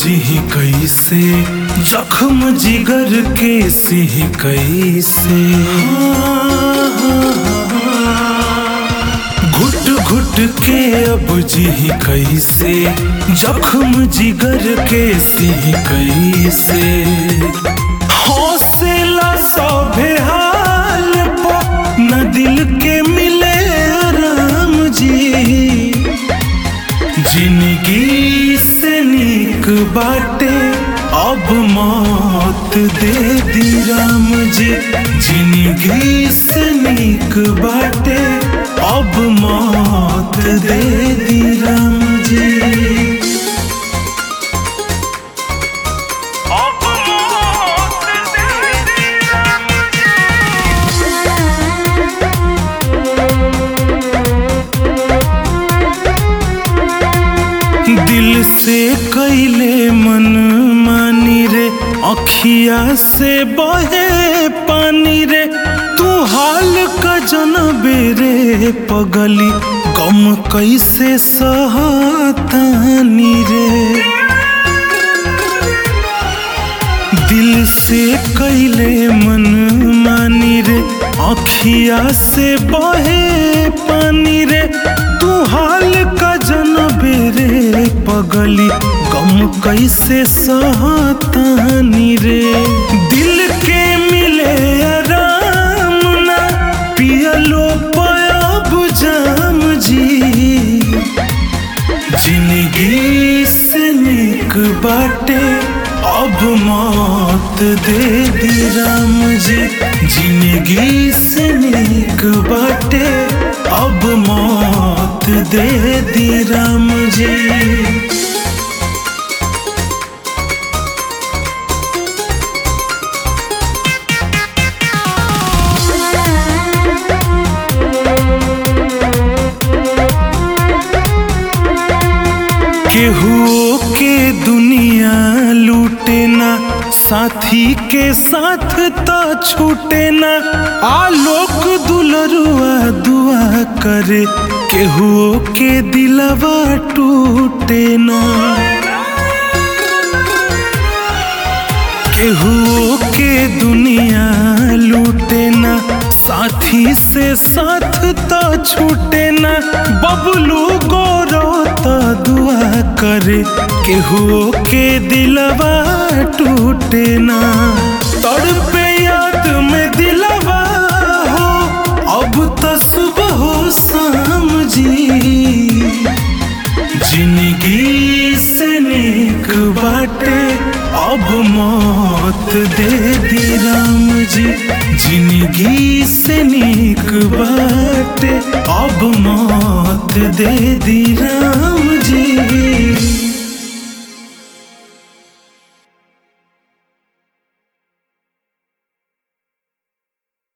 जी कैसे जख्म जिगर के सिह कैसे घुट घुट के अब जी कैसे जख्म जिगर के सिह कैसे हौसला सभे हाल पो न दिल के मिले राम जी जिंदगी से नीक बाटे अब मौत दे दी राम जी जिंदगी से नीक बाटे अब मौत दे दी राम जी अब मौत दे दी राम दिल से कैले मन मानी रे अखिया से बहे पानी रे तू हाल का जनबे रे पगली गम कैसे सहतानी रे दिल से कैले मन मानी रे अखिया से बहे पानी रे तू हाल का जनबे रे पगली गम कैसे सहतानी रे दिल के मिले आराम ना पियलो पयब जाम जी जिंदगी से नीक बाटे अब मौत दे दी राम जी जिंदगी से नीक बाटे अब मौत दे दी राम जी केहू के दुनिया लूटे ना साथी के साथ तो छूटे ना आलोक दुलरुआ दुआ करे केहू के दिलवा टूटे ना केहू के दुनिया लूटे ना साथी से साथ तो छूटे ना बबलू गोरो तो दुआ करे केहू के दिलवा टूटे ना तड़पे याद में दिलवा हो अब तो सुबह हो शाम जी जिंदगी से नीक बाटे अब मौत दे दी राम जी जिंदगी से नीक बाटे अब मौत दे दी राम जी